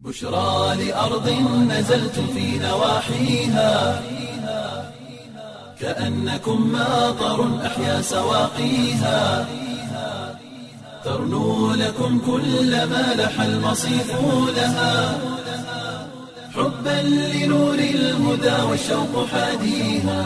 بشرى لأرض نزلت في نواحيها كأنكم ماطر أحيا سواقيها ترنو لكم كل ما لح المصيف لها حبا لنور الهدى والشوق حاديها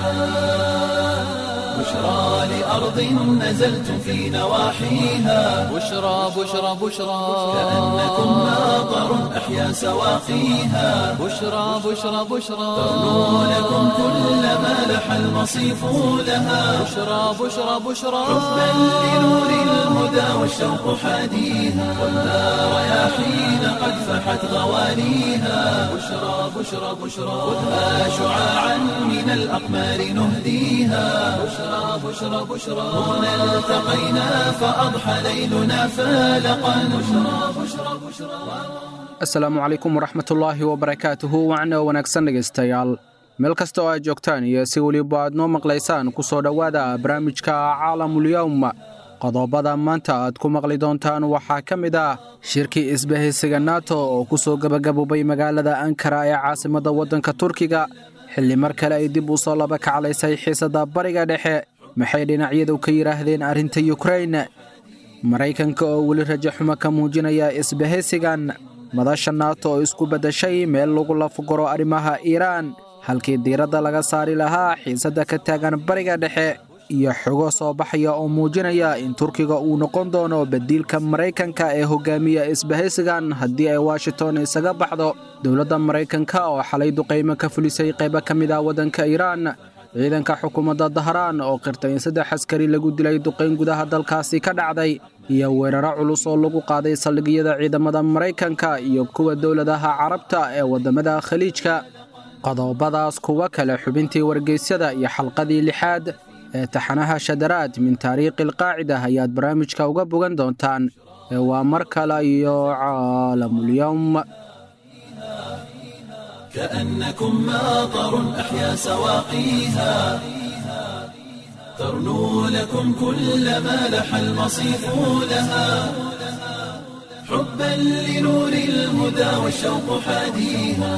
بشرى لأرض نزلت في نواحيها بشرى بشرى بشرى كأنكم ماطر أحيا سواقيها بشرى بشرى بشرى ترنو لكم كل ما لح المصيف لها بشرى بشرى بشرى حبا لنور الهدى والشوق حاديها والنار رياحين قد فحت غوانيها بشرى بشرى بشرى خذها شعاعا من الأقمار نهديها بشرى بشرى بشرى هنا التقينا فأضحى ليلنا فالقا بشرى بشرى بشرى asalaamu calaykum waraxmatullaahi wabarakaatuhu wacna wanaagsan dhegaystayaal meel kasta oo aad joogtaan iyo si weliba aad noo maqlaysaan ku soo dhowaada barnaamijka caalamulyowm qodobada maanta aad ku maqli doontaan waxaa ka mid ah shirkii isbahaysiga nato oo ku soo gebagaboobay magaalada ankara ee caasimadda waddanka turkiga xilli mar kale ay dib u soo laba kaclaysay xiisadda bariga dhexe maxay dhinacyadu ka yidhaahdeen arrinta yukrain maraykanka oo weli rajo xumo ka muujinaya isbahaysigan madasha naato oo isku beddashay meel lagu lafguro arrimaha iiraan halkii diiradda laga saari lahaa xiisadda ka taagan bariga dhexe iyo xogo soo baxaya oo muujinaya in turkiga uu noqon doono badiilka maraykanka ee hogaamiya isbahaysigan haddii ay washington isaga baxdo dowladda maraykanka oo xalay duqaymo ka fulisay qaybo ka mid ah waddanka iiraan ciidanka xukuumadda dahraan oo qirtay in saddex askari lagu dilay duqayn gudaha dalkaasi ka dhacday iyo weeraro culus oo lagu qaaday saldhigyada ciidamada maraykanka iyo kuwa dowladaha carabta ee waddamada khaliijka qodobadaas kuwa kale xubintii wargeysyada iyo xalqadii lixaad ee taxanaha shadaraad min taariikhi alqaacida ayaad barnaamijka uga bogan doontaan ee waa mar kale iyo caalamulyowm كأنكم ماطر أحيا سواقيها ترنو لكم كل ما لح المصيف لها حبا لنور الهدى والشوق حاديها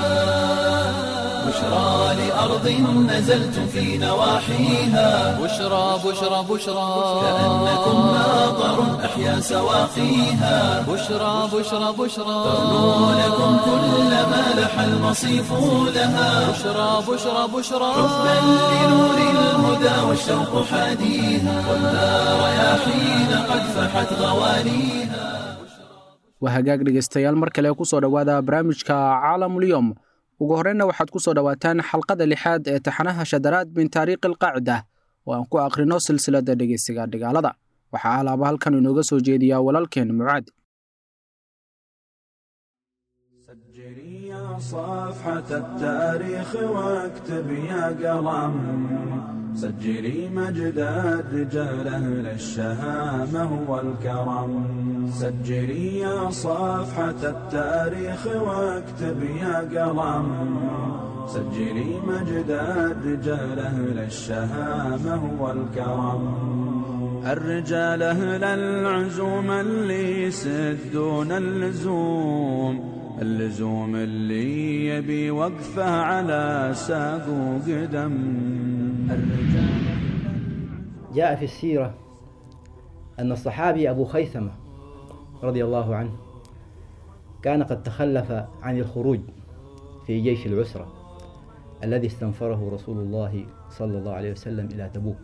بشرى لأرض نزلت في نواحيها بشرى بشرى بشرى كأنكم ماطر أحيا سواقيها بشرى بشرى بشرى ترنو لكم كل ما لح المصيف لها بشرى بشرى بشرى حبا لنور الهدى والشوق حاديها والنار رياحين قد فحت غوانيها waa hagaag dhegaystayaal mar kale ku soo dhowaada barnaamijka caalamulyowm ugu horreynna waxaad ku soo dhowaataan xalqada lixaad ee taxanaha shadaraad min taariikhi alqaacida oo aan ku akhrino silsiladda dhegeysiga dhigaalada waxaa alaaba halkan inooga soo jeediyaa walaalkeen mucaad سجلي يا صفحة التاريخ واكتب يا قلم سجلي مجد الرجال أهل الشهامة والكرم سجلي يا صفحة التاريخ واكتب يا قلم سجلي مجد الرجال أهل الشهامة والكرم الرجال أهل العزوم اللي يسدون اللزوم اللزوم اللي يبي وقفه على ساق وقدم الرجال جاء في السيرة أن الصحابي أبو خيثمة رضي الله عنه كان قد تخلف عن الخروج في جيش العسرة الذي استنفره رسول الله صلى الله عليه وسلم إلى تبوك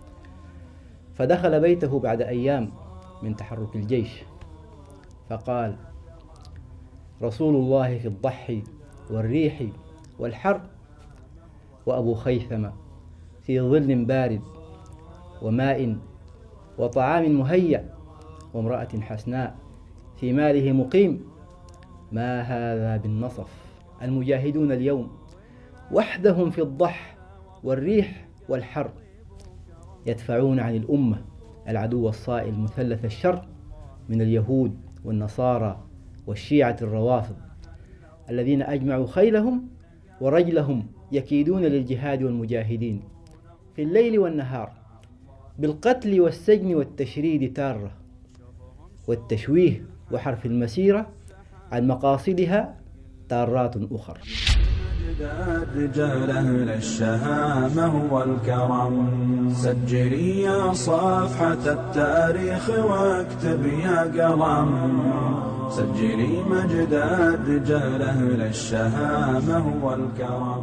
فدخل بيته بعد أيام من تحرك الجيش فقال رسول الله في الضحي والريح والحر وأبو خيثمة في ظل بارد وماء وطعام مهيأ وامرأة حسناء في ماله مقيم ما هذا بالنصف المجاهدون اليوم وحدهم في الضح والريح والحر يدفعون عن الأمة العدو الصائل مثلث الشر من اليهود والنصارى والشيعة الروافض الذين أجمعوا خيلهم ورجلهم يكيدون للجهاد والمجاهدين في الليل والنهار بالقتل والسجن والتشريد تارة والتشويه وحرف المسيرة عن مقاصدها ضارات أخر رجال أهل الشهامة والكرم سجلي يا صفحة التاريخ واكتب يا قلم سجلي مجد الرجال أهل الشهامة والكرم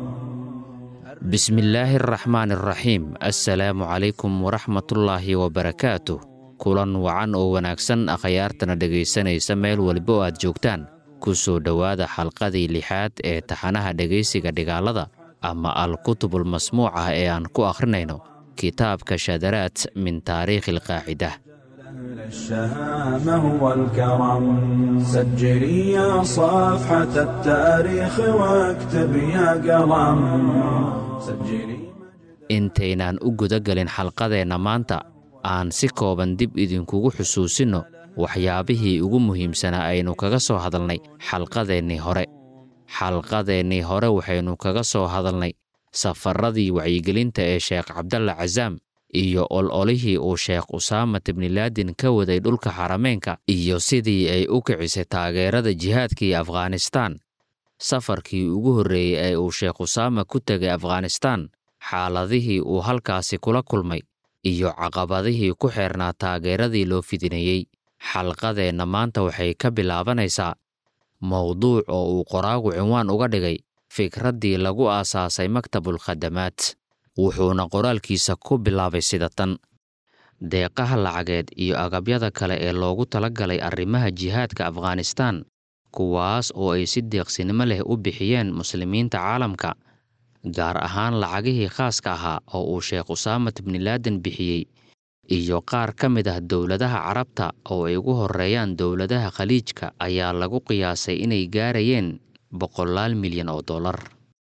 بسم الله الرحمن الرحيم السلام عليكم ورحمة الله وبركاته kulan wacan oo wanaagsan akhyaartana dhegaysanaysa meel waliba oo aad joogtaan ku soo dhowaada xalqadii lixaad ee taxanaha dhegaysiga dhigaalada ama al-kutubul masmuuca ee aan ku akhrinayno kitaabka shadaraad min taariikhi alqaacidah أهل الشهامة والكرم سجلي يا صفحة التاريخ واكتب يا قلم سجلي intaynaan u gudagelin xalqadeenna maanta aan si kooban dib idinkugu xusuusinno waxyaabihii ugu muhiimsanaa aynu kaga soo hadalnay xalqadeennii hore xalqadeennii hore waxaynu kaga soo hadalnay safaradii wacyigelinta ee sheekh cabdalla casaam iyo ololihii uu sheekh usaamat ibnilaadin ka waday dhulka xarameenka iyo sidii ay u kicisay taageerada jihaadkii afghanistaan safarkii ugu horreeyey ee uu sheekh usaama ku tegay afghanistaan xaaladihii uu halkaasi kula kulmay iyo caqabadihii ku xeernaa taageeradii loo fidinayey xalqadeenna maanta waxay ka bilaabanaysaa mowduuc oo uu qoraagu cinwaan uga dhigay fikraddii lagu aasaasay maktabul khadamaad wuxuuna qoraalkiisa ku bilaabay sida tan deeqaha lacageed iyo agabyada kale ee loogu talagalay arrimaha jihaadka afghanistaan kuwaas oo ay si deeqsinimo leh u bixiyeen muslimiinta caalamka gaar ahaan lacagihii khaaska ahaa oo uu sheekh usaamat ibnilaadan bixiyey iyo qaar ka mid ah dowladaha carabta oo ay ugu horreeyaan dowladaha khaliijka ayaa lagu qiyaasay inay gaarayeen boqolaal milyan oo dollar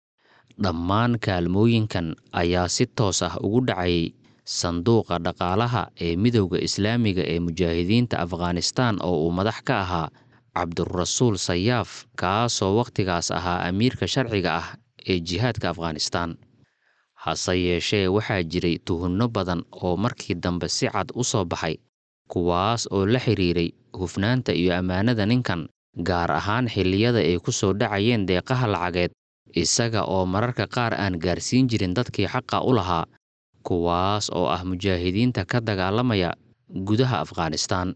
dhammaan kaalmooyinkan ayaa si toos ah ugu dhacayay sanduuqa dhaqaalaha ee midowda islaamiga ee mujaahidiinta afghanistaan oo uu madax ka ahaa cabdurasuul sayaaf kaasoo wakhtigaas ahaa amiirka sharciga ah ee jihaadka afghanistaan hase yeeshee waxaa jiray tuhunno badan oo markii dambe si cad u soo baxay kuwaas oo la xidhiiray hufnaanta iyo ammaanada ninkan gaar ahaan xilliyada ay ku soo dhacayeen deeqaha lacageed isaga oo mararka qaar aan gaarsiin jirin dadkii xaqa u lahaa kuwaas oo ah mujaahidiinta ka dagaalamaya gudaha afghanistaan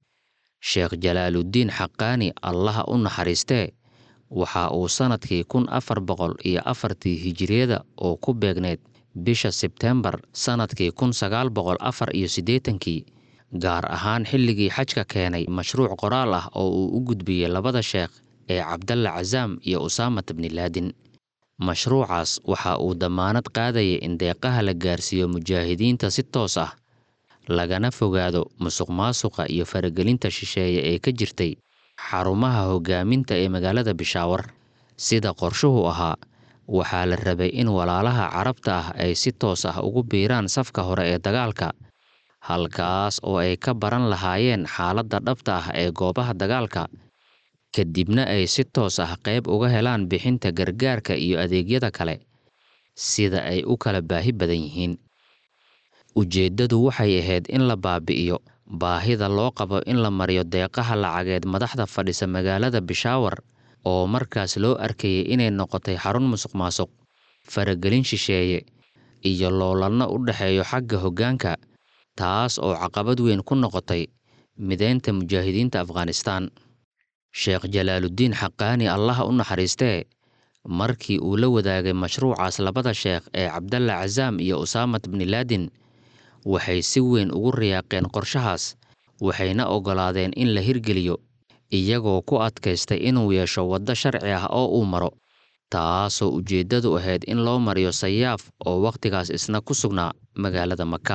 sheekh jalaaluddiin xaqaani allaha u naxariistee waxa uu sannadkii kun afar boqol iyo afartii hijiriyada oo ku beegneyd bisha sebtembar sannadkii kun sagaal boqol afar iyo siddeetankii gaar ahaan xilligii xajka keenay mashruuc qoraal ah oo uu u gudbiyey labada sheekh ee cabdalla casaam iyo usaamat ibnilaadin mashruucaas waxa uu dammaanad qaadayay in deeqaha la gaarsiiyo mujaahidiinta si toos ah lagana fogaado musuq maasuqa iyo faragelinta shisheeye ee ka jirtay xarumaha hoggaaminta ee magaalada bishaawar sida qorshuhu ahaa waxaa la rabay in walaalaha carabta ah ay si toos ah ugu biiraan safka hore ee dagaalka halkaas oo ay ka baran lahaayeen xaaladda dhabta ah ee goobaha dagaalka kadibna ay si toos ah qayb uga helaan bixinta gargaarka iyo adeegyada kale sida ay u kala baahi badan yihiin ujeeddadu waxay ahayd in la baabi'iyo baahida loo qabo in la mariyo deeqaha lacageed madaxda fadhisa magaalada bishaawar oo markaas loo arkayay inay noqotay xarun musuq maasuq faragelin shisheeye iyo loolanno u dhexeeyo xagga hoggaanka taas oo caqabad weyn ku noqotay mideynta mujaahidiinta afghanistaan sheekh jalaaluddiin xaqaani allaha u naxariistee markii uu la wadaagay mashruucaas labada sheekh ee cabdalla casaam iyo usaamat bnilaadin waxay si weyn ugu riyaaqeen qorshahaas waxayna oggolaadeen in la hirgeliyo iyagoo ku adkaystay inuu yeesho waddo sharci ah oo uu maro taasoo ujeeddadu ahayd in loo mariyo sayaaf oo wakhtigaas isna ku sugnaa magaalada maka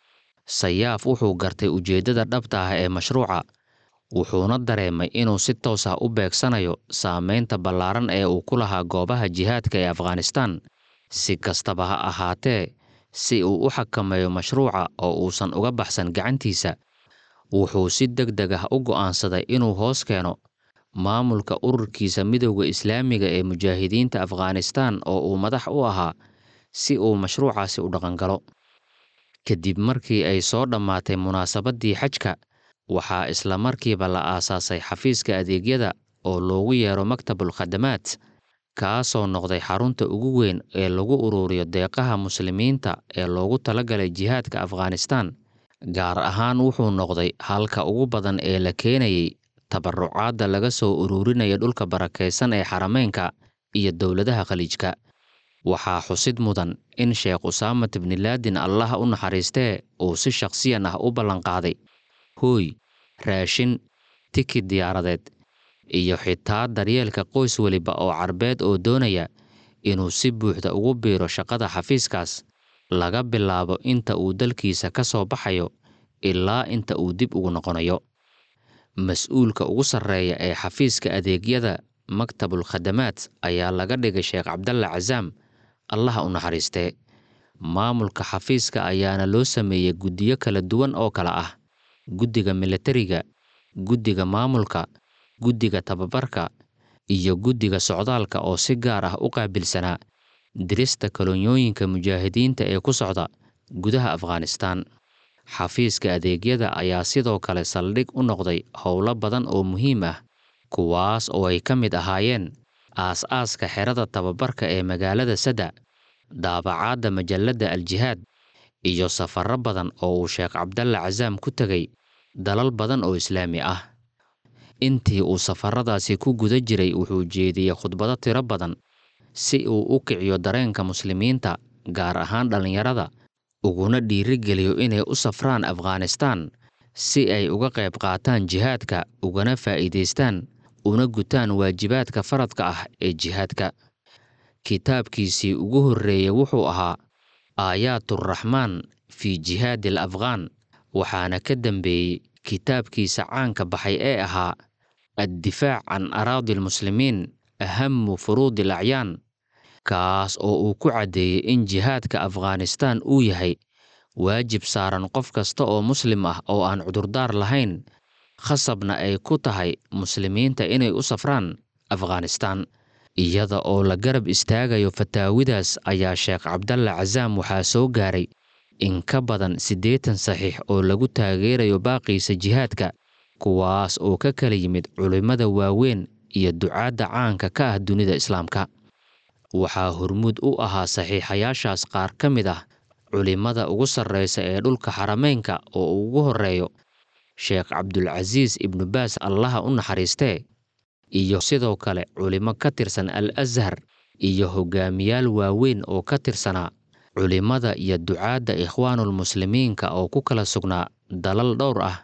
sayaaf wuxuu gartay ujeeddada dhabta ah ee mashruuca wuxuuna dareemay inuu si toos ah u beegsanayo saamaynta ballaaran ee uu ku lahaa goobaha jihaadka ee afghanistaan si kastaba ha ahaatee si uu u xakameeyo mashruuca oo uusan uga baxsan gacantiisa wuxuu si deg deg ah u go'aansaday inuu hoos keeno maamulka ururkiisa midowda islaamiga ee mujaahidiinta afghanistaan oo uu madax u ahaa si uu mashruucaasi u dhaqangalo kadib markii ay soo dhammaatay munaasabaddii xajka waxaa isla markiiba la aasaasay xafiiska adeegyada oo loogu yeero maktabul khadamaad kaasoo noqday xarunta ugu weyn ee lagu ururiyo deeqaha muslimiinta ee loogu talagalay jihaadka afghanistan gaar ahaan wuxuu noqday halka ugu badan ee la keenayay tabarucaadda laga soo ururinaya dhulka barakaysan ee xarameynka iyo dowladaha khaliijka waxaa xusid mudan in sheekh usaamat bnilaadin allah u naxariistee uu si shakhsiyan ah u ballanqaaday hooy raashin tikid diyaaradeed iyo xitaa daryeelka qoys weliba oo carbeed oo doonaya inuu si buuxda ugu biiro shaqada xafiiskaas laga bilaabo inta uu dalkiisa ka soo baxayo ilaa inta uu dib ugu noqonayo mas-uulka ugu sarreeya ee xafiiska adeegyada maktabul khadamaad ayaa laga dhigay sheekh cabdalla casaam allaha u naxariistee maamulka xafiiska ayaana loo sameeyey guddiyo kala duwan oo kale ah guddiga militariga guddiga maamulka guddiga tababarka iyo guddiga socdaalka oo si gaar ah u qaabilsanaa dirista kolonyooyinka mujaahidiinta ee ku socda gudaha afghanistan xafiiska adeegyada ayaa sidoo kale saldhig u noqday howlo badan oo muhiim ah kuwaas oo ay ka mid ahaayeen aas-aaska xerada tababarka ee magaalada sada daabacaadda majalladda al-jihaad iyo safarro badan oo uu sheekh cabdalla casaam ku tegay dalal badan oo islaami ah intii uu safaradaasi ku guda jiray wuxuu jeediyey khudbado tiro badan si uu u kiciyo dareenka muslimiinta gaar ahaan dhallinyarada uguna dhiirigeliyo inay u safraan afghanistan si ay uga qayb qaataan jihaadka ugana faa'iidaystaan una gutaan waajibaadka faradka ah ee jihaadka kitaabkiisii ugu horreeyey wuxuu ahaa aayaaturaxmaan fii jihaadi al afghaan waxaana ka dambeeyey kitaabkiisa caanka baxay ee ahaa addifaac can araadi almuslimiin ahamu furuudi al acyaan kaas oo uu ku caddeeyey in jihaadka afghanistan uu yahay waajib saaran qof kasta oo muslim ah oo aan cudurdaar lahayn khasabna ay ku tahay muslimiinta inay u safraan afghanistan iyada oo la garab istaagayo fataawidaas ayaa sheekh cabdalla casaam waxaa soo gaaray in ka badan siddeetan saxiix oo lagu taageerayo baaqiisa jihaadka kuwaas oo ka kala yimid culimmada waaweyn iyo ducaadda caanka ka ah dunida islaamka waxaa hormuud u ahaa saxiixayaashaas qaar ka mid ah culimmada ugu sarreysa ee dhulka xarameynka oo uu ugu horreeyo sheekh cabdulcasiis ibnu baas allaha u naxariistee iyo sidoo kale culimmo ka tirsan al ashar iyo hogaamiyaal waaweyn oo ka tirsanaa culimmada iyo ducaadda ikhwaanulmuslimiinka oo ku kala sugnaa dalal dhowr ah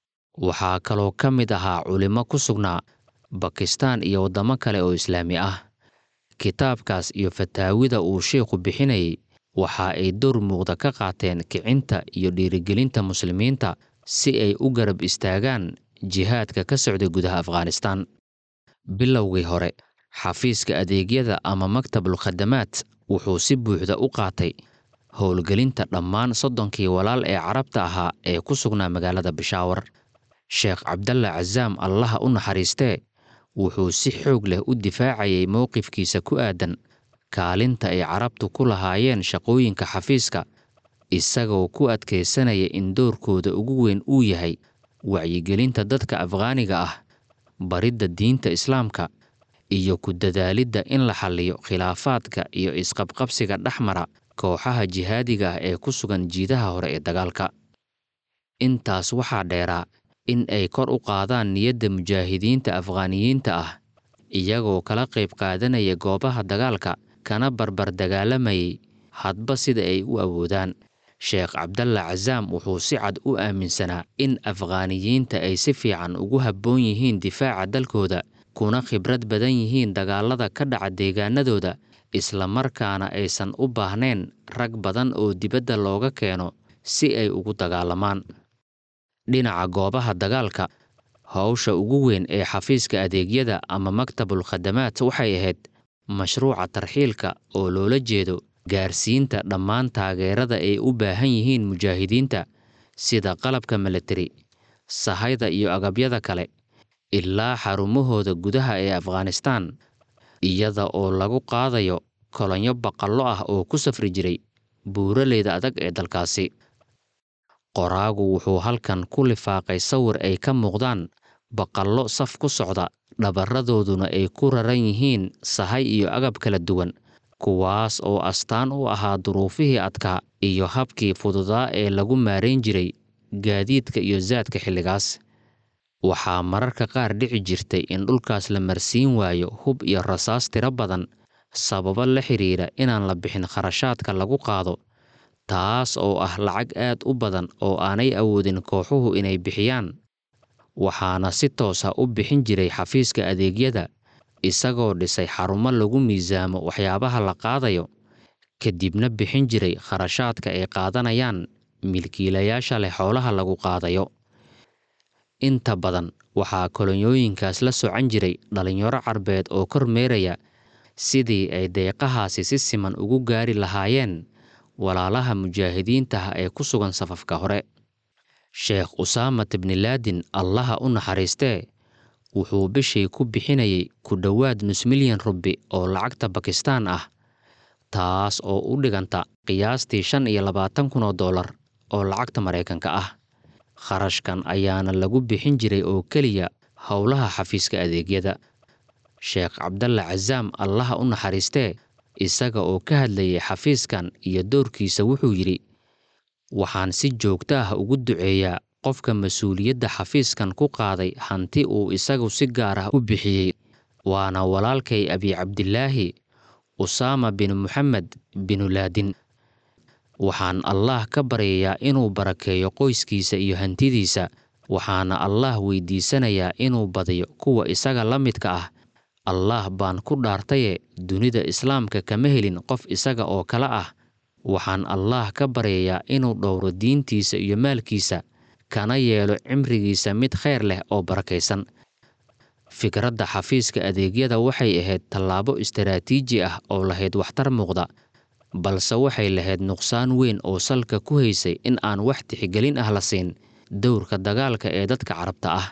waxaa kaloo ka mid ahaa culimmo ku sugnaa bakistaan iyo waddamo kale oo islaami ah kitaabkaas iyo fataawida uu sheikhu bixinayay waxa ay door muuqda ka qaateen kicinta iyo dhiirigelinta muslimiinta si ay u garab istaagaan jihaadka ka socda gudaha afghanistan bilowgii hore xafiiska adeegyada ama maktabul khadamaad wuxuu si buuxda u qaatay howlgelinta dhammaan soddonkii walaal ee carabta ahaa ee ku sugnaa magaalada bishaawar sheekh cabdalla casaam allaha u naxariistee wuxuu si xoog leh u difaacayay mowqifkiisa ku aadan kaalinta ay carabtu ku lahaayeen shaqooyinka xafiiska isagoo ku adkaysanaya in doorkooda ugu weyn uu yahay wacyigelinta dadka afghaaniga ah baridda diinta islaamka iyo ku dadaalidda in la xalliyo khilaafaadka iyo isqabqabsiga dhexmara kooxaha jihaadiga ah ee ku sugan jiidaha hore ee dagaalka intaas waxaa dheeraa in ay kor u qaadaan niyadda mujaahidiinta afghaaniyiinta ah iyagoo kala qayb qaadanaya goobaha dagaalka kana barbar dagaalamayay hadba sida ay u awoodaan sheekh cabdalla casaam wuxuu si cad u aaminsanaa in afghaaniyiinta ay si fiican ugu habboon yihiin difaaca dalkooda kuna khibrad badan yihiin dagaalada ka dhaca deegaanadooda islamarkaana aysan u baahnayn rag badan oo dibadda looga keeno si ay ugu dagaalamaan dhinaca goobaha dagaalka howsha ugu weyn ee xafiiska adeegyada ama maktabul khadamaad waxay ahayd mashruuca tarxiilka oo loola jeedo gaarsiinta dhammaan taageerada ay u baahan yihiin mujaahidiinta sida qalabka militari sahayda iyo agabyada kale ilaa xarumahooda gudaha ee afghanistan iyada oo lagu qaadayo kolonyo baqallo ah oo ku safri jiray buuraleyda adag ee dalkaasi qoraagu wuxuu halkan ku lifaaqay sawir ay ka muuqdaan baqallo saf ku socda dhabaradooduna ay ku raran yihiin sahay iyo agab kala duwan kuwaas oo astaan u ahaa duruufihii adkaa iyo habkii fududaa ee lagu maarayn jiray gaadiidka iyo saadka xilligaas waxaa mararka qaar dhici jirtay in dhulkaas la marsiin waayo hub iyo rasaas tiro badan sababo la xidhiidha inaan la bixin kharashaadka lagu qaado taas oo ah lacag aad u badan oo aanay awoodin kooxuhu inay bixiyaan waxaana si toosa u bixin jiray xafiiska adeegyada isagoo dhisay xarumo lagu miisaamo waxyaabaha la qaadayo kadibna bixin jiray kharashaadka ay qaadanayaan milkiilayaasha leh xoolaha lagu qaadayo inta badan waxaa kolonyooyinkaas la socan jiray dhallinyaro carbeed oo kormeeraya sidii ay deeqahaasi si siman ugu gaari lahaayeen walaalaha mujaahidiintaha ee ku sugan safafka hore sheekh usaamat bnilaadin allaha u naxariistee wuxuu bishii ku bixinayay ku dhowaad nus milyan rubi oo lacagta bakistaan ah taas oo u dhiganta qiyaastii shan iyo labaatan kun oo dollar oo lacagta maraykanka ah kharashkan ayaana lagu bixin jiray oo keliya howlaha xafiiska adeegyada sheekh cabdalla casaam allaha u naxariistee isaga oo ka hadlayay xafiiskan iyo doorkiisa wuxuu yidhi waxaan si joogto ah ugu duceeyaa qofka mas-uuliyadda xafiiskan ku qaaday hanti uu isagu si gaar ah u bixiyey waana walaalkay abi cabdilaahi usaama bin moxamed binulaadin waxaan allaah ka baryayaa inuu barakeeyo qoyskiisa iyo hantidiisa waxaana allaah weydiisanayaa inuu badiyo kuwa isaga la midka ah allaah baan ku dhaartaye dunida islaamka kama helin qof isaga oo kale ah waxaan allaah ka baryayaa inuu dhowro diintiisa iyo maalkiisa kana yeelo cimrigiisa mid khayr leh oo barakaysan fikradda xafiiska adeegyada waxay ahayd tallaabo istaraatiiji ah oo lahayd waxtar muuqda balse waxay lahayd nuqsaan weyn oo salka ku haysay in aan wax tixgelin ah la siin dowrka dagaalka ee dadka carabta ah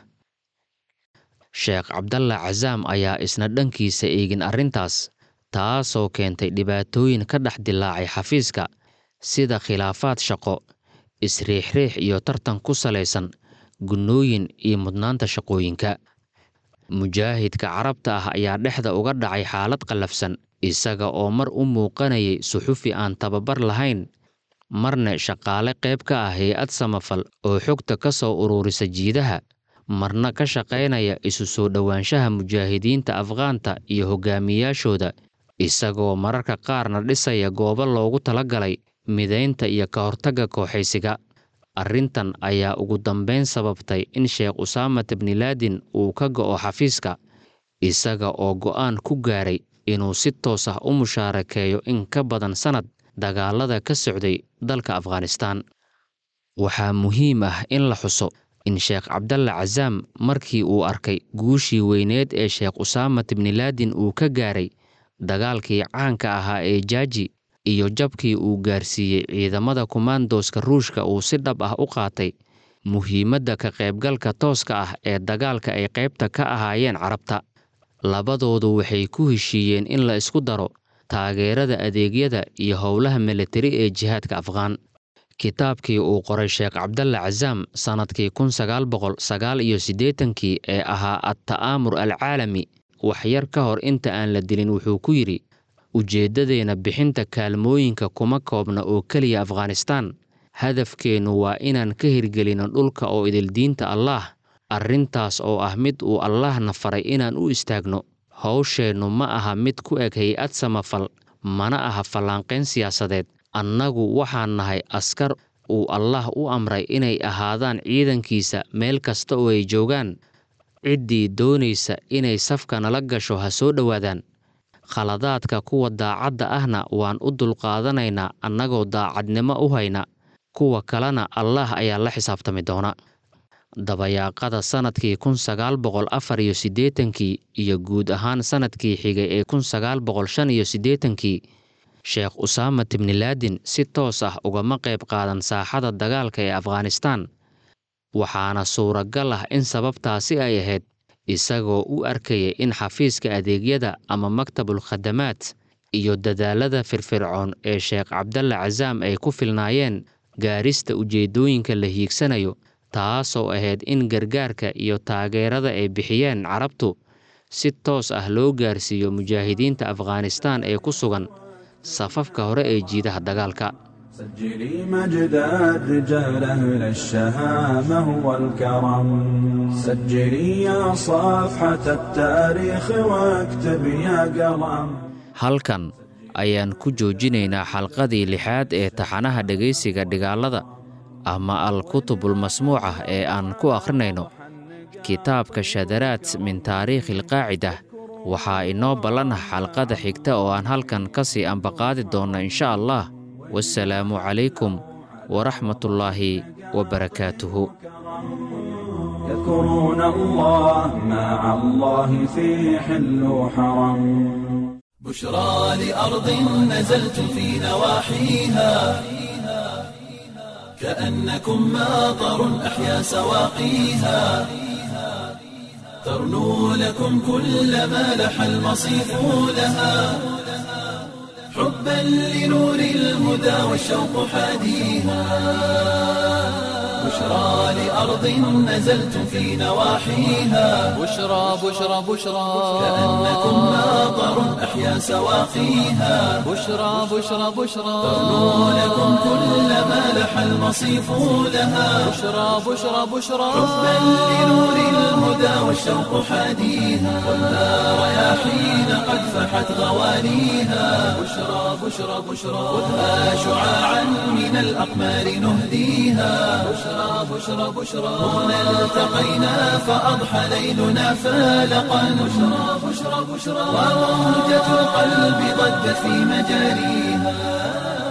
sheekh cabdalla casaam ayaa isna dhankiisa eegin arrintaas taasoo keentay dhibaatooyin ka dhex dilaacay xafiiska sida khilaafaad shaqo isriixriix iyo tartan ku salaysan gunnooyin iyo mudnaanta shaqooyinka mujaahidka carabta ah ayaa dhexda uga dhacay xaalad qallafsan isaga oo mar u muuqanayay suxufi aan tababar lahayn marna shaqaale qayb ka ah hay-ad samafal oo xogta ka soo ururisa jiidaha marna ka shaqaynaya isu soo dhowaanshaha mujaahidiinta afghaanta iyo hogaamiyaashooda isagoo mararka qaarna dhisaya goobo loogu talagalay midaynta iyo ka hortagga kooxaysiga arrintan ayaa ugu dambayn sababtay in sheekh usaamat bnilaadin uu ka go'o xafiiska isaga oo go'aan ku gaaray inuu si toos ah u mushaarakeeyo in ka badan sannad dagaalada ka socday dalka afghanistaan waxaa muhiim ah in la xuso in sheekh cabdalla casaam markii uu arkay guushii weyneed ee sheekh usaamat bnilaadin uu ka gaaray dagaalkii caanka ahaa ee jaaji iyo jabkii uu gaarsiiyey ciidamada kumaandooska ruushka uu si dhab ah u qaatay muhiimadda ka qaybgalka tooska ah ee dagaalka ay qaybta ka ahaayeen carabta labadoodu waxay ku heshiiyeen in la isku daro taageerada adeegyada iyo howlaha militari ee jihaadka afghaan kitaabkii uu qoray sheekh cabdalla casaam sannadkii kun sagaal boqol sagaal iyo siddeetankii ee ahaa adta'aamur alcaalami waxyar ka hor inta aan la dilin wuxuu ku yidhi ujeeddadeenna bixinta kaalmooyinka kuma koobna oo keliya afghanistaan hadafkeennu waa inaan ka hirgelino dhulka oo idildiinta allaah arrintaas oo ah mid uu allaahna faray inaan u istaagno howsheennu ma aha mid ku eg hay-ad samafal mana aha fallaanqayn siyaasadeed annagu waxaan nahay askar uu allaah u amray inay ahaadaan ciidankiisa meel kasta oo ay joogaan ciddii doonaysa inay safka nala gasho ha soo dhowaadaan khaladaadka kuwa daacadda ahna waan u dulqaadanaynaa annagoo daacadnimo u hayna kuwa kalena allaah ayaa la xisaabtami doona dabayaaqada sannadkii kun sagaal boqol afar iyo siddeetankii iyo guud ahaan sannadkii xigay ee kun sagaal boqol shan iyo siddeetankii sheekh usaamat bnilaadin si toos ah ugama qayb qaadan saaxada dagaalka ee afghanistaan waxaana suuragal ah in sababtaasi ay ahayd isagoo u arkaya in xafiiska adeegyada ama maktabul khadamaad iyo dadaalada firfircoon ee sheekh cabdalla casaam ay ku filnaayeen gaarista ujeeddooyinka la hiigsanayo taasoo ahayd in gargaarka iyo taageerada ay bixiyeen carabtu si toos ah loo gaarsiiyo mujaahidiinta afghanistaan ee ku sugan safafka hore ee jiidaha dagaalka سجلي مجد الرجال أهل الشهامة والكرم سجلي يا صفحة التاريخ واكتب يا قلم halkan ayaan ku joojinaynaa xalqadii lixaad ee taxanaha dhegaysiga dhigaalada ama al-kutubul masmuucah ee aan ku akhrinayno kitaabka shadaraad min taariikhi alqaacidah waxaa inoo ballanah xalqada xigta oo aan halkan ka sii ambaqaadi doonno insha allah wasalaamu calaykum waraxmatullaahi wabarakaatuhu يذكرون الله مع الله في حل وحرم بشرى لأرض نزلت في نواحيها كأنكم ماطر أحيا سواقيها ترنو لكم كل ما لح المصيف لها حبا لنور الهدى والشوق حاديها بشرى لأرض نزلت في نواحيها بشرى بشرى بشرى كأنكم ماطر أحيا سواقيها بشرى بشرى بشرى ترنو لكم كل ما لح المصيف لها بشرى بشرى بشرى حبا لنور الهدى والشوق حاديها والنار رياحين قد فحت غوانيها بشرى بشرى بشرى خذها شعاعا من الأقمار نهديها بشرى بشرى بشرى هنا التقينا فأضحى ليلنا فالقا بشرى بشرى بشرى وروجة القلب ضجت في مجاريها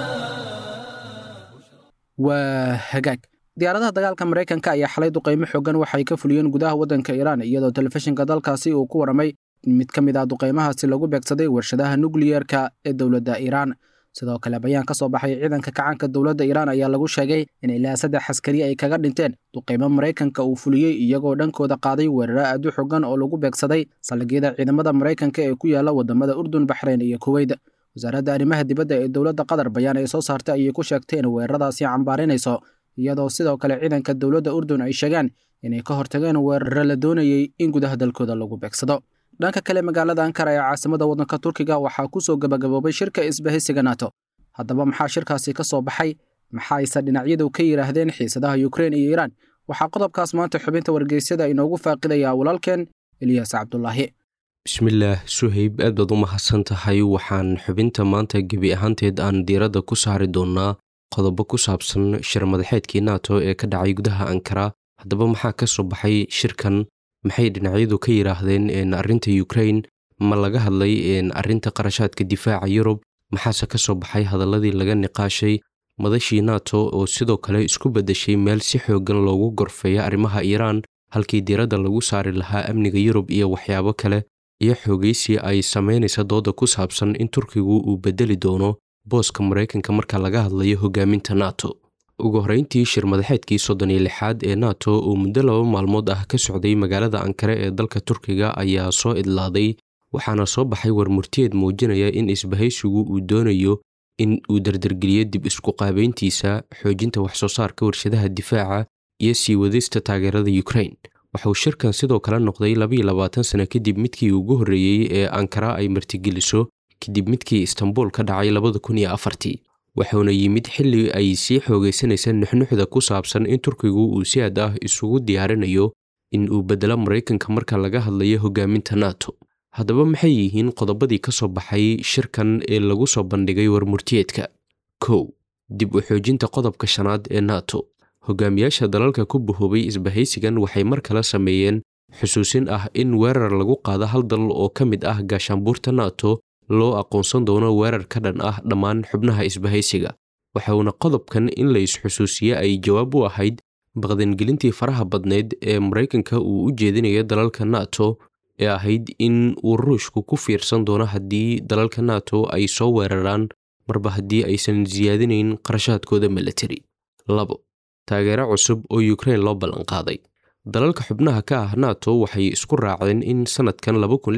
waa hagaag diyaaradaha dagaalka maraykanka ayaa xalay duqaymo xoogan waxay ka fuliyeen gudaha waddanka iiraan iyadoo telefishinka dalkaasi uu ku waramay in mid ka mid ah duqaymahaasi lagu beegsaday warshadaha nukliyeerka ee dowladda iiraan sidoo kale bayaan ka soo baxay ciidanka kacaanka dowladda iiraan ayaa lagu sheegay in ilaa saddex askari ay kaga dhinteen duqaymo maraykanka uu fuliyey iyagoo dhankooda qaaday weeraro aad u xogan oo lagu beegsaday saldhigyada ciidamada maraykanka ee ku yaala wadamada urdun baxreyn iyo kuweyt wasaaradda arrimaha dibadda ee dowladda qatar bayaan ay soo saartay ayay ku sheegtay in weeraradaasi cambaarinayso iyadoo sidoo kale ciidanka dowladda urdun ay sheegaan inay ka hortageen weeraro la doonayey in gudaha dalkooda lagu beegsado dhanka kale magaalada ankara ee caasimada waddanka turkiga waxaa ku soo gabagaboobay shirka isbahaysiga nato haddaba maxaa shirkaasi ka soo baxay maxaayse dhinacyadu ka yidhaahdeen xiisadaha yukrein iyo iiraan waxaa qodobkaas maanta xubinta wargeysyada inoogu faaqidayaa walaalkeen eliyaas cabdulaahi bismillaah suhayb aad baad u mahadsan tahay waxaan xubinta maanta gebi ahaanteed aan diiradda ku saari doonnaa qodobo ku saabsan shir madaxeedkii nato ee ka dhacay gudaha ankara haddaba maxaa ka soo baxay shirkan maxay dhinacyadu ka yidhaahdeen arrinta ukrain ma laga hadlay arrinta qarashaadka difaaca yurub maxaase ka soo baxay hadalladii laga niqaashay madashii nato oo sidoo kale isku beddeshay meel si xooggan loogu gorfeeya arrimaha iiraan halkii diiradda lagu saari lahaa amniga yurub iyo waxyaabo kale iyo xoogaysi ay samaynaysa dooda ku saabsan in turkigu uu beddeli doono booska maraykanka marka laga hadlayo hogaaminta nato ugu horrayntii shir madaxeedkii soddon iyo lixaad ee nato oo muddo laba maalmood ah ka socday magaalada ankare ee dalka turkiga ayaa soo idlaaday waxaana soo baxay war murtiyeed muujinaya in isbahaysigu uu doonayo in uu dardargeliyo dib isku qaabayntiisa xoojinta waxsoo saarka warshadaha difaaca iyo sii wadista taageerada ukrain waxauu shirkan sidoo kale noqday labayo labaatan sano kadib midkii ugu horreeyey ee ankara ay martigeliso kadib midkii istanbul ka dhacay labada kun iyo afartii wuxuuna yimid xilli ay sii xoogaysanaysa nuxnuxda ku saabsan in turkigu uu si aad ah isugu diyaarinayo in uu beddelo maraykanka marka laga hadlayo hogaaminta nato haddaba maxay yihiin qodobadii ka soo baxay shirkan ee lagu soo bandhigay warmurtiyeedka kow dib u xoojinta qodobka shanaad ee nato hogaamiyaasha dalalka ku bahoobay isbahaysigan waxay mar kale sameeyeen xusuusin ah in weerar lagu qaado hal dal oo ka mid ah gaashaanbuurta nato loo aqoonsan doono weerar ka dhan ah dhammaan xubnaha isbahaysiga waxauna qodobkan in la isxusuusiye ay jawaab u ahayd baqdangelintii faraha badneyd ee maraykanka uu u jeedinayo dalalka nato ee ahayd in uu ruushku ku fiirsan doono haddii dalalka nato ay soo weeraraan marba haddii aysan siyaadinayn qarashaadkooda milatari labo taageero cusub oo ukrain loo ballanqaaday dalalka xubnaha ka ah nato waxay isku raaceen in sannadkan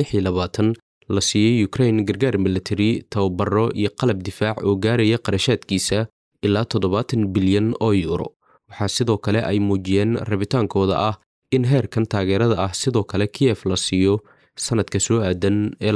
la siiyey ukrain gargaar milatari tababaro iyo qalab difaac oo gaaraya qarashaadkiisa ilaa toddobaatan bilyan oo yuuro waxaa sidoo kale ay muujiyeen rabitaankooda ah in heerkan taageerada ah sidoo kale kiyef la siiyo sannadka soo aadan ee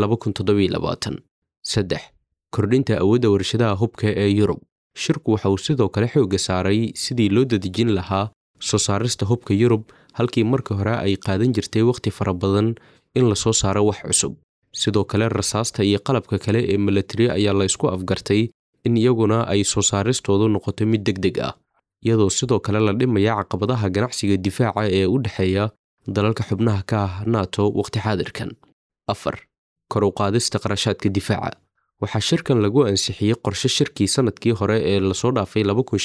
saddex kordhinta awoodda warshadaha hubka ee yurub shirku waxa uu sidoo kale xoogga saaray sidii loo dadejin lahaa soo saarista hubka yurub halkii marka hore ay qaadan jirtay wakhti fara badan in la soo saaro wax cusub sidoo kale rasaasta iyo qalabka kale ee milatari ayaa la isku afgartay in iyaguna ay soo saaristoodu noqoto mid deg deg ah iyadoo sidoo kale la dhimaya caqabadaha ganacsiga difaaca ee u dhexeeya dalalka xubnaha ka ah nato wakhti xaadirkan afar kor u qaadista qarashaadka difaaca waxaa shirkan lagu ansixiyey qorshe shirkii sannadkii hore ee lasoo dhaafay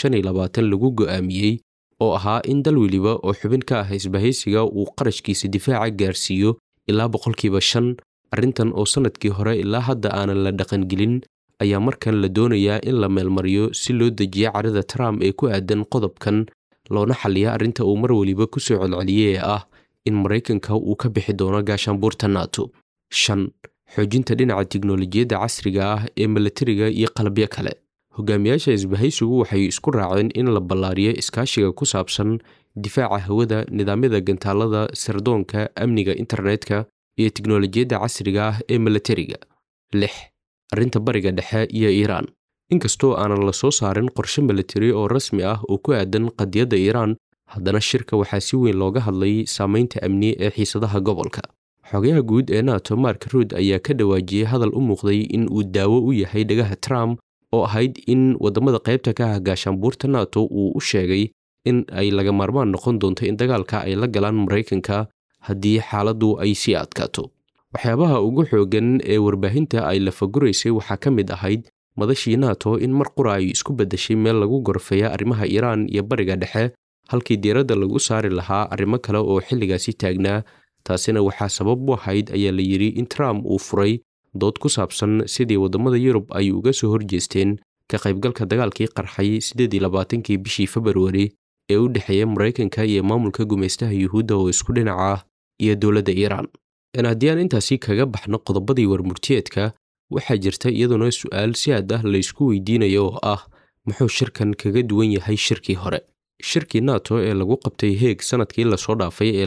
lagu go'aamiyey oo ahaa in dal weliba oo xubin ka ah isbahaysiga uu qarashkiisa difaaca gaarsiiyo ilaa boqolkiiba shan arrintan oo sannadkii hore ilaa hadda aanan la dhaqangelin ayaa markan la doonayaa in la meelmariyo si loo dejiyo carida trump ee ku aadan qodobkan loona xalliya arrinta uu mar weliba ku soo celceliyey ee ah in maraykanka uu ka bixi doono gaashaanbuurta nato shan xoojinta dhinaca tiknolojiyadda casriga ah ee milatariga iyo qalabyo kale hogaamiyaasha isbahaysigu waxay isku raaceen in la ballaariyo iskaashiga ku saabsan difaaca hawada nidaamyada gantaalada sirdoonka amniga internetka iyo tiknolojiyadda casriga ah ee milatariga lix arrinta bariga dhexe iyo iiraan inkastoo aanan la soo saarin qorshe milatari oo rasmi ah oo ku aadan qadiyadda iiraan haddana shirka waxaa si weyn looga hadlay saamaynta amni ee xiisadaha gobolka xogayaha guud ee nato mark ruud ayaa ka dhawaajiyey hadal u muuqday in uu daawo u yahay dhagaha trump oo ahayd in waddamada qaybta ka ah gaashaanbuurta nato uu u sheegay in ay laga maarmaan noqon doonto in dagaalka ay la galaan maraykanka haddii xaaladdu ay sii adkaato waxyaabaha ugu xooggan ee warbaahinta ay lafaguraysay waxaa ka mid ahayd madashii nato in mar qura ay isku beddeshay meel lagu gorfeeya arrimaha iiraan iyo bariga dhexe halkii diiradda lagu saari lahaa arrimo kale oo xilligaasi taagnaa taasina waxaa sabab u ahayd ayaa la yidhi in trump uu furay dood ku saabsan sidii waddamada yurub ay uga soo horjeesteen ka qaybgalka dagaalkii qarxay siddeed iyo labaatankii bishii februari ee u dhexeeya maraykanka iyo maamulka gumaystaha yuhuudda oo isku dhinaca ah iyo dowladda iiraan haddii aan intaasi kaga baxno qodobadii warmurtiyeedka waxaa jirta iyaduna su'aal si aad ah laysku weydiinayo oo ah muxuu shirkan kaga duwan yahay shirkii hore shirkii nato ee lagu qabtay heeg sannadkii lasoo dhaafay ee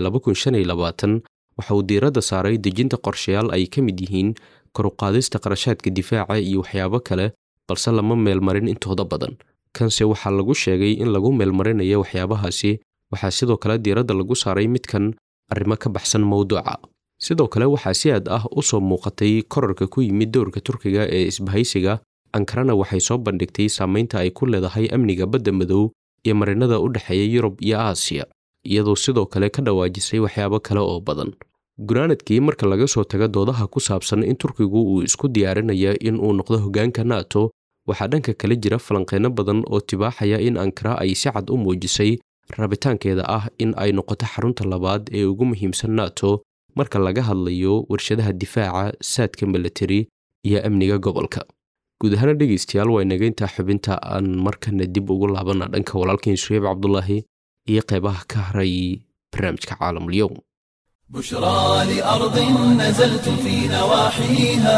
waxa uu diiradda saaray dejinta qorshayaal ay ka mid yihiin koruqaadista qarashaadka difaaca iyo waxyaabo kale balse lama meelmarin intooda badan kanse waxaa lagu sheegay in lagu meelmarinayo waxyaabahaasi waxaa sidoo kale diiradda lagu saaray midkan arrimo ka baxsan mowduuca sidoo kale waxaa si aad ah u soo muuqatay korarka ku yimid dowrka turkiga ee isbahaysiga ankarana waxay soo bandhigtay saamaynta ay ku leedahay amniga badda madow iyo marinada u dhexeeya yurub iyo aasiya iyadoo sidoo kale ka dhawaajisay waxyaabo kale oo badan gunaanadkii marka laga soo tago doodaha ku saabsan in turkigu uu isku diyaarinaya in uu noqdo hoggaanka nato waxaa dhanka kale jira falanqeyno badan oo tibaaxaya in ankara ay si cad u muujisay rabitaankeeda ah in ay noqoto xarunta labaad ee ugu muhiimsan nato marka laga hadlayo warshadaha difaaca saadka milatari iyo amniga gobolka guud ahaana dhegaystayaal waa inaga intaa xubinta aan markana dib ugu laabana dhanka walaalkiin suheyb cabdulaahi iyo qeybaha ka haray barnaamijka caalamulyoum بشرى لأرض نزلت في نواحيها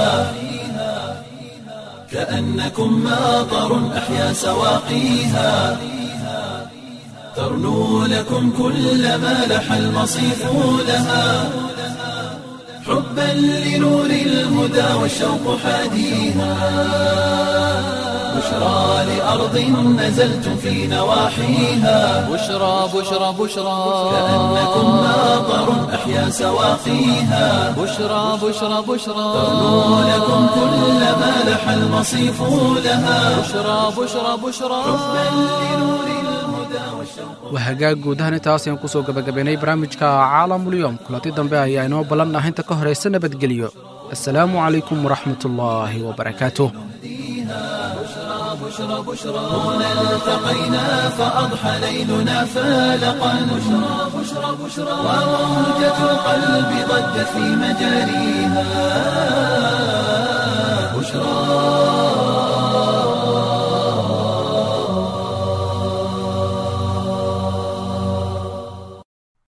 كأنكم ماطر أحيا سواقيها ترنو لكم كل ما لح المصيف لها حبا لنور الهدى والشوق حاديها بشرى لأرض نزلت في نواحيها بشرى بشرى بشرى كأنكم ماطر أحيا سواقيها بشرى بشرى بشرى ترنو لكم كل ما لح المصيف لها بشرى بشرى بشرى waa hagaag guud ahaan intaas ayaan kusoo gabagabaynay barnaamijka caalamulyoom kulanti dambe ayaa inoo ballanah inta ka horaysa nabadgelyo assalaamu calaykum waraxmatullaahi wabarakaatuh هنا التقينا فأضحى ليلنا فالقا بشرى بشرى بشرى وموجة القلب ضجت في مجاريها